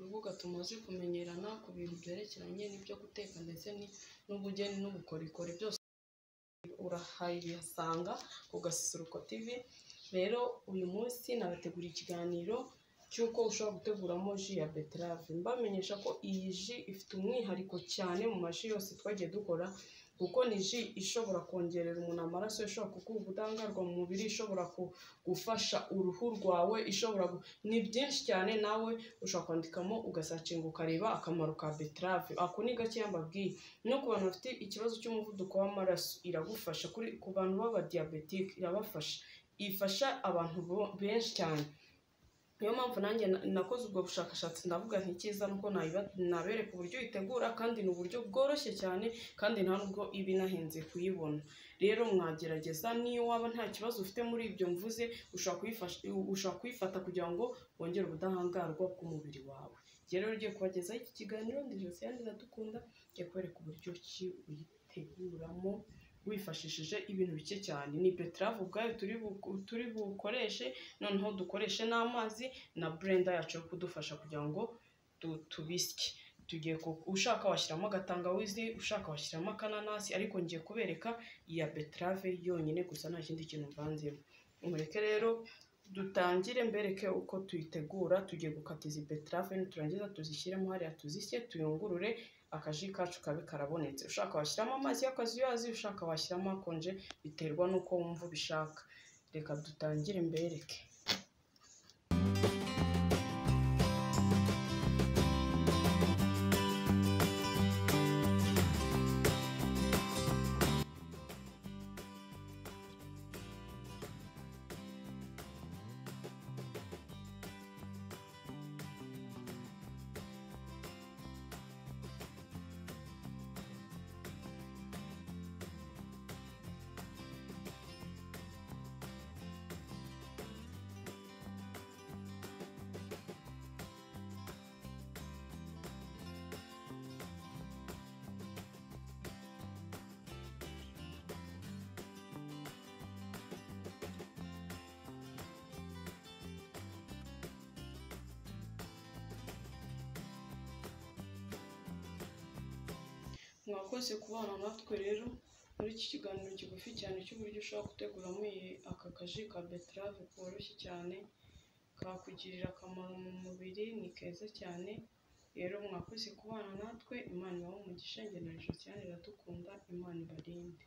bakobwa tumaze kumenyerana ku bintu byerekeranye n'ibyo guteka ndetse n'ubugeni n'ubukorikori byose urahasanga ku Gasusuruko TV, rero uyu munsi nabateguriye ikiganiro cy'uko ushobora guteguramo ji ya beterave, mbamenyesha ko iyi ji ifite umwihariko cyane mu maji yose twagiye dukora kuko ni ji ishobora kongerera umuntu amaraso, ishobora kuguha ubudahangarwa mu mubiri, ishobora gufasha uruhu rwawe, ishobora ni byinshi cyane nawe ushobora kwandikamo ugasacinga ukareba akamaro ka beterave, ako ni gakeya mbabwiye, no ku bantu bafite ikibazo cy'umuvuduko w'amaraso iragufasha, ku bantu b'abadiyabetike irabafasha, ifasha abantu benshi cyane, niyo mpamvu nanjye nakoze ubwo bushakashatsi ndavuga nti icyiza nuko nabereka uburyo uyitegura kandi ni uburyo bworoshye cyane kandi nta nubwo iba inahenze kuyibona, rero mwagerageza niyo waba nta kibazo ufite muri ibyo mvuze ushobora kuyifata kugira ngo wongere ubudahangarwa bw'umubiri wawe, njye rero ugiye kubagezaho iki kiganiro ndi Josiane Iradukunda ngiye kubereka uburyo ki uyiteguramo wifashishije ibintu bike cyane, ni beterave ubwayo turi bukoreshe noneho dukoreshe n'amazi na burenda yacu yo kudufasha kugira ngo tubisye, tugiye ushaka washyiramo agatangawizi, ushaka washyiramo akananasi ariko ngiye kubereka iya beterave yonyine gusa nta kindi kintu mvanzemo, mureke rero dutangire mbereke uko tuyitegura, tugiye gukata izi beterave niturangiza tuzishyiremo hariya tuzisye tuyungurure akaji kacu kabe karabonetse, ushaka washyiramo amazi y'akazuyazi, ushaka washyiramo akonje biterwa n'uko wumva ubishaka, reka dutangire mbereke. mwakoze kubana natwe rero muri iki kiganiro kigufi cyane cy'uburyo ushobora guteguramo aka kaji ka beterave koroshye cyane kakugirira akamaro mu mubiri ni keza cyane rero mwakoze kubana natwe imana ibahe umugisha njye na Josiane iradukunda imana ibarinde